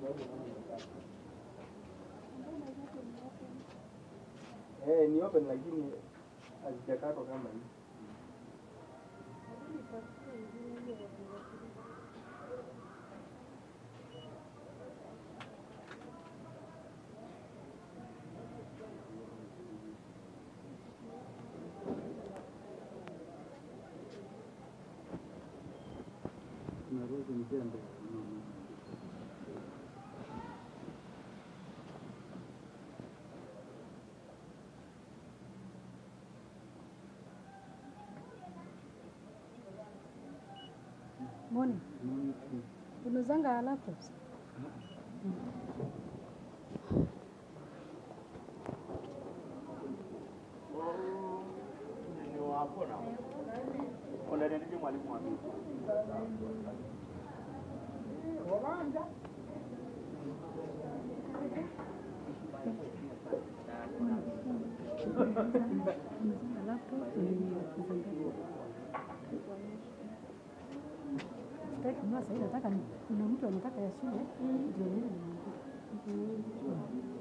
Eh, ni open lakini hazijakatwa kama hii. Morning. Unauzanga laptops? Unauzanga laptop? Sitaki kununua sahii, nataka ni- kuna mtu anataka ya shule ndio niende nimwambie.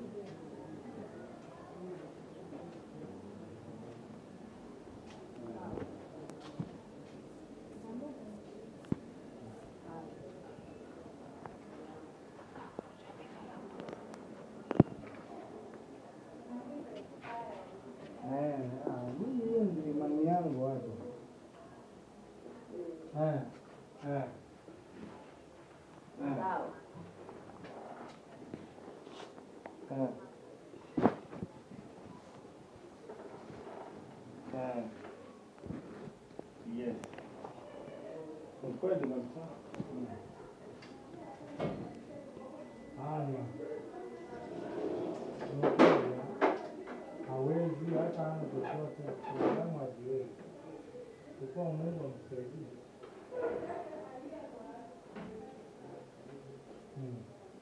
Eh, ah, mimi hiyo ndio imani yangu hapo. Eh, eh. Eh. Eh. Eh. Yes. Ni kweli kabisa. Mm. Haya. Ni kweli, hawezi hata ana chochote kama haziwezi. Kwa Mungu amsaidie. Mm.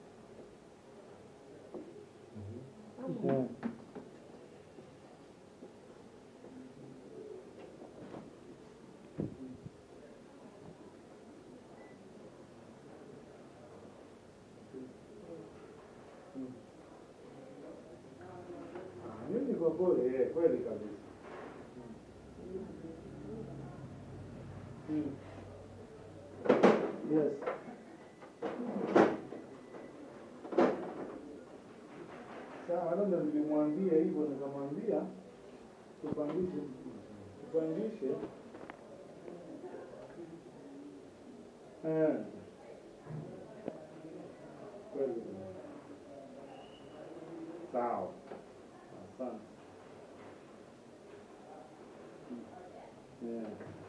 Yeah. Mimi kwa kweli, eh, kweli kabisa. Mm. Yes. Sawa, labda nilimwambia hivyo, nikamwambia tupangishe, tupangishe eh, kweli. Sawa, asante. Yeah.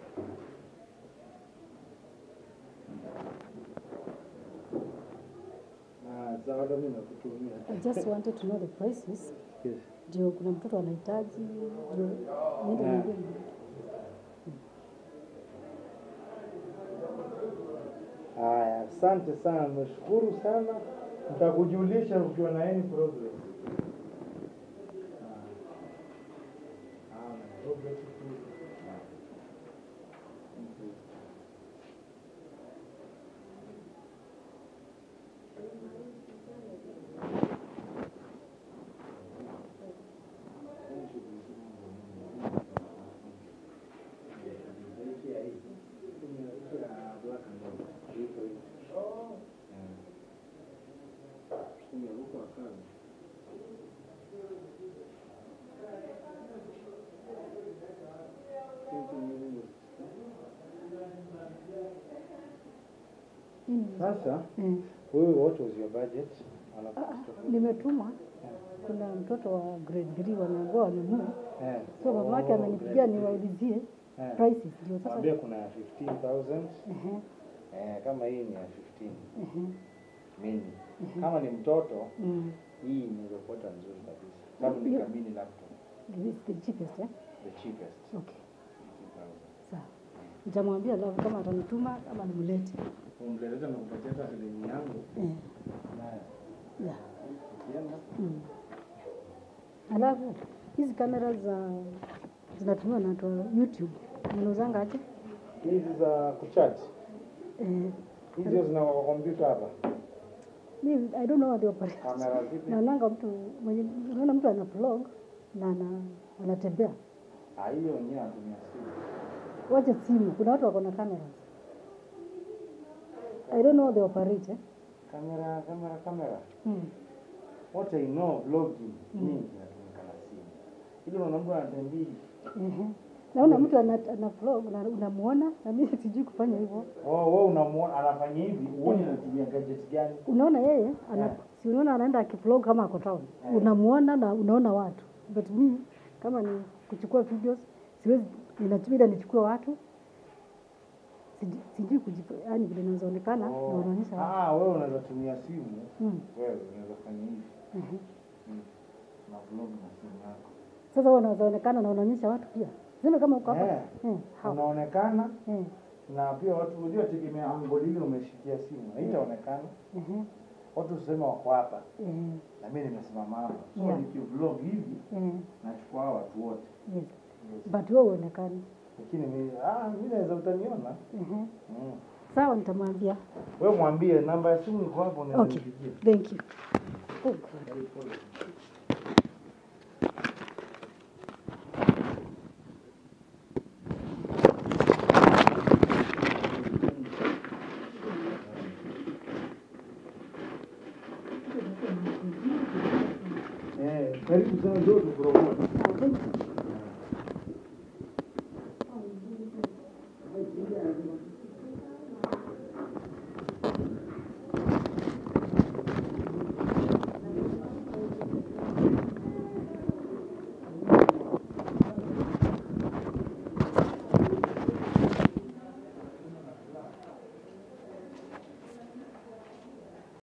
Ah, sawa, hata mimi nakutumia. I just wanted to know the prices. Yes. Ndio kuna mtoto anahitaji ndio niende Yeah. niambie. Haya, asante sana, nashukuru sana. Nitakujulisha ukiwa na any progress. Ah. Ah, progress tu. Ah. Okay. Nini? Sasa Eh. wewe, what was your budget? Ah, ah, nimetumwa kuna mtoto wa grade 3 wameambiwa wanunue, Eh. so mamake Oh, amenipigia great. niwaulizie Eh. prices ndio sasa. Mwambie kuna 15,000 Ehe, eh, kama hii ni ya 15 ehe, mini. Kama ni mtoto mm. hii inaweza kuwa nzuri kabisa. Kama ni Hiyo- kamini laptop, This is the cheapest eh? the cheapest Okay, 15,000. sawa. Nitamwambia alafu kama atanituma ama nimlete. Umleleta na kupatia hata shilingi yangu Eh, naye yeah. ukienda Mm. Alafu hizi kamera za zinatumiwa na watu wa YouTube mnauzanga aje? hizi za kuchat Eh, hizo zina kwa kompyuta hapa. mi I don't know what the operation. Kamera zipi? Naonanga mtu mwenye unaona mtu ana vlog na ana, anatembea. Ah, hiyo wengine wanatumia simu. Wacha simu. Kuna watu wako na cameras. I don't know the operate. Eh? Kamera, kamera, kamera. Mm. What I know vlogging nyingi inatumika na simu. Ile unaona mtu anatembea Ehe. Naona mtu ana, ana vlog na unamuona na mimi sijui kufanya hivyo. Oh, wewe unamuona anafanya hivi, uone anatumia gadget gani? Unaona yeye ana Eh. si unaona anaenda akivlog kama ako town. Eh. Unamuona na unaona watu. But me kama ni kuchukua videos siwezi ninachubida nichukue watu. Sijui- Sijui kujipa yani vile inazoonekana na Oh. unaonyesha watu. Ah, wewe unaweza tumia simu. Mm. Wewe unaweza fanya hivi. Ehe. Mm. Na vlog na simu yako. Sasa wewe unazoonekana na unaonyesha watu pia. Sema kama uko hapa. Eh. Eh. how? Unaonekana Eh. na pia watu unajua tegemea angle ile umeshikia simu. Haitaonekana. Ehe. Watu usema wako hapa Eh. na mimi nimesimama hapa. So Yeah. nikivlog hivi Eh. nachukua hawa watu wote. Yes. Yes. But wewe uonekani. Lakini mimi ah, mimi naweza utaniona. Ehe. Mm. Sawa nitamwambia. Wewe mwambie namba ya simu iko hapo unaweza Okay. nipigie. Thank you. Oh God. Eh, karibu sana ndio tupromote. Ah, thank you.